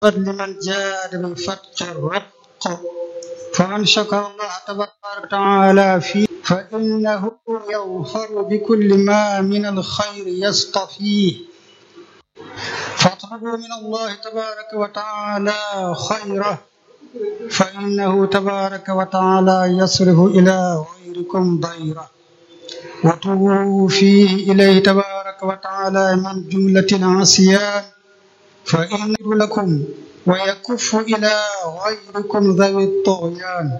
لمن جاد بالفتق الرق فمن شكر الله تبارك وتعالى فيه فإنه يظفر بكل ما من الخير يصطفيه فاطلبوا من الله تبارك وتعالى خيره فإنه تبارك وتعالى يصرف إلى غيركم ضيره وتوبوا فيه إليه تبارك وتعالى من جملة العصيان فإن لكم ويكف إلى غيركم ذوي الطغيان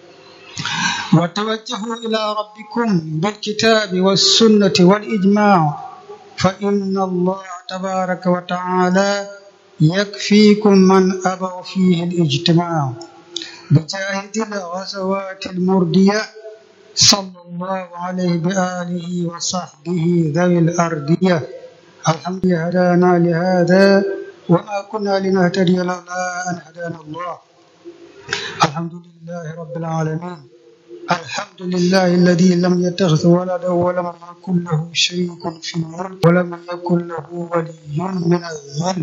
وتوجهوا إلى ربكم بالكتاب والسنة والإجماع فإن الله تبارك وتعالى يكفيكم من أبى فيه الاجتماع بجاهد الغزوات المردية صلى الله عليه بآله وصحبه ذوي الأردية الحمد لله هدانا لهذا وما كنا لنهتدي لولا أن هدانا الله الحمد لله رب العالمين الحمد لله الذي لم يتخذ ولدا ولم يكن له شريك في الملك ولم يكن له ولي من الذل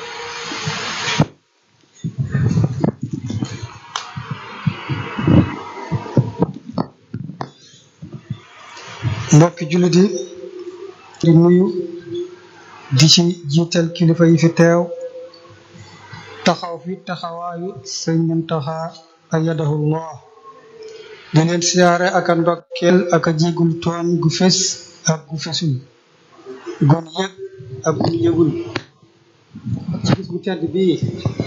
mbokki jullit yi di nuyu di ci jiital kilifa yi fi teew taxaw fi taxawaayu sëñ Muntaxa ayyadahullah di leen siyaare ak a ndokkeel ak a jégul tooñ gu fes ak gu fesul gun yëg ak gun yëgul ci bis bu tedd bii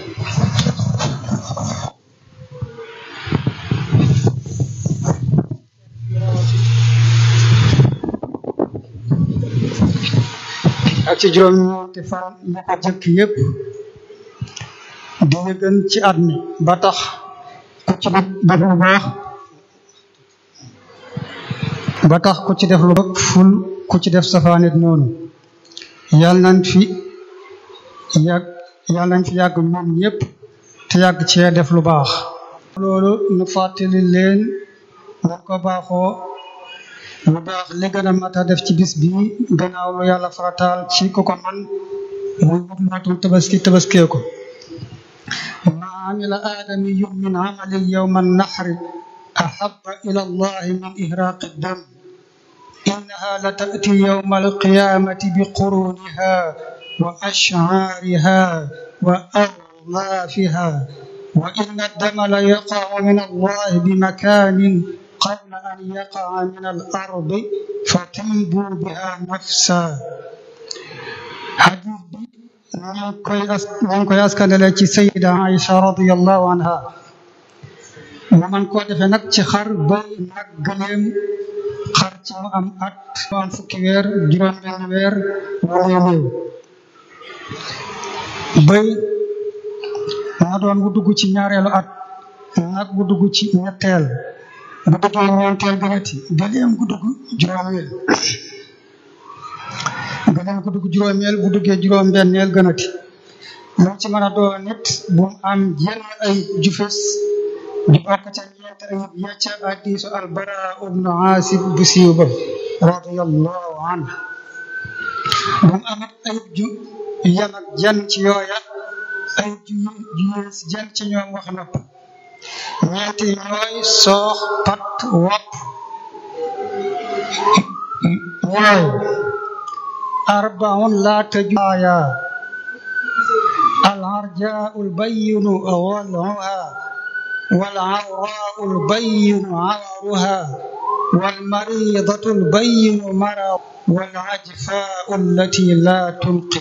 ak ci juróom-ñeenti fan yi ko jëkk yépp di gën ci at mi ba tax ku ci def lu baax ba tax ku ci def lu ful ku ci def safaanit noonu yàlla nañ fi yàgg yàlla nañ fi yàgg ñoom ñépp te yàgg cee def lu baax loolu nu fàttali leen nañ ko baaxoo lu baax li gën a mat a def ci bis bi gannaaw lu yàlla farataal ci ku ko man muy wut matum tabaski tabaskee ko ma amila aadamiyun min amalin yowma annahri ahaba ila allahi min ihraqi dam innaha la tati yowma alqiyamati biquruniha wa ashcaariha wa adlaafiha wa inna addama la yaqacu min allahi bimakanin قبل أن يقع من الأرض فتنبو بها نفسا حديث بي ñu koy askanale ci sayida Aïcha radiyallahu anha mu man koo defee nag ci xar bay nag gëleem xar ci mu am at mu am fukki weer juróom benn weer wala néew bay na doon bu dugg ci ñaareelu at nag bu dugg ci ñetteel bu duggee ñeenteel gënati gëleem gu dugg juróomeel gëleem gu dugg juróomeel bu duggee juróom benneel gënati lu ci mën a doon nit bu mu am yenn ay jufes di bokk ca ñeent ayib ya ca hadiisu albara ibnu aasib bu siiw ba radiyallahu anhu bu mu amit ayib ju yem ak jenn ci yooya ayib ju yées jenn ci ñoom wax nopp ñeent yi ñooy soox pat wopp ñooy arbaun la tajuaya العرجاء البين ضلعها والعوراء البين عورها والمريضة البين مرض والعجفاء التي لا تنقي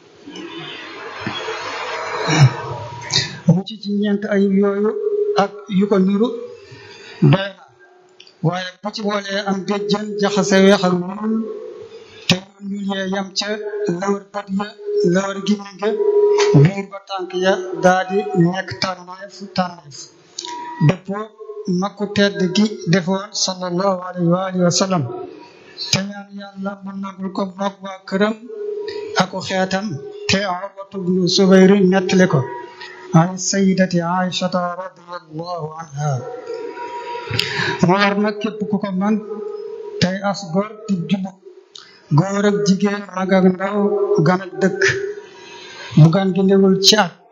mu ci ci ñeent ayib yooyu ak yu ko niru doy na waaye bu ci boolee am géjjën jaxase weex ak ñuul te ñuul ñuul yee yam ca lawar bët ya lawar gimiñ ga biir ba tànk ya daa di nekk tànneef tànneef dëppoo makku tedd gi defoon sallallahu alayhi wa alihi wa sallam te ñaan yàlla mu nangul ko moog waa këram ako xeetam te Urwatu bnu Zubayr nettali ko an sayidati aishata radiallahu anha mu war nag képp ku ko man tey as gor di jullit góor ak jigéen mag ak ndaw gan ak dëkk bu gan gi newul ci at